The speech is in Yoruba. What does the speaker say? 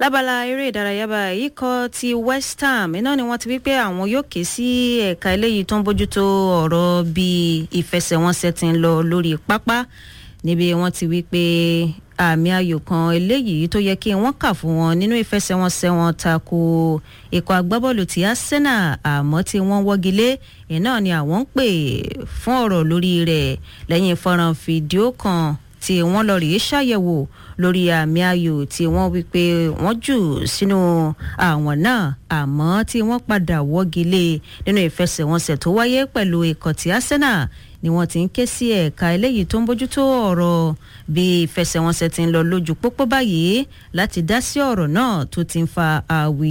lábala eré ìdárayá báyìí ikọ̀ ti west ham iná ni wọ́n ti wí pé àwọn yóò ké sí ẹ̀ka eléyìí tó ń bójútó ọ̀rọ̀ bí ìfẹsẹ̀wọnsẹ̀ ti ń lọ lórí pápá níbi wọ́n ti wí pé àmì ayò kan eléyìí tó yẹ kí wọ́n kà fún wọn nínú ìfẹsẹ̀wọnsẹ̀ wọn tako ikọ̀ agbábọ́ọ̀lù ti arsenal àmọ́ tí wọ́n wọ́gi lé iná ni àwọn ń pè fún ọ̀rọ̀ lórí rẹ̀ lẹ́yìn fọ́nrán fídíò kan tí wọ́n lọ rèé ṣàyẹ̀wò lórí àmì ayò tí wọ́n wí pé wọ́n jù sínú àwọn náà àmọ́ tí wọ́n padà wọ́gi lé nínú ìfẹsẹ̀wọnsẹ̀ tó wáyé pẹ̀lú ikọ̀ ti arsenal ni wọ́n ti ń ké sí ẹ̀ka eléyìí tó ń bójútó ọ̀rọ̀ bí ìfẹsẹ̀wọnsẹ̀ ti ń lọ lójú pópó báyìí láti dá sí ọ̀rọ̀ náà tó ti ń fa àwì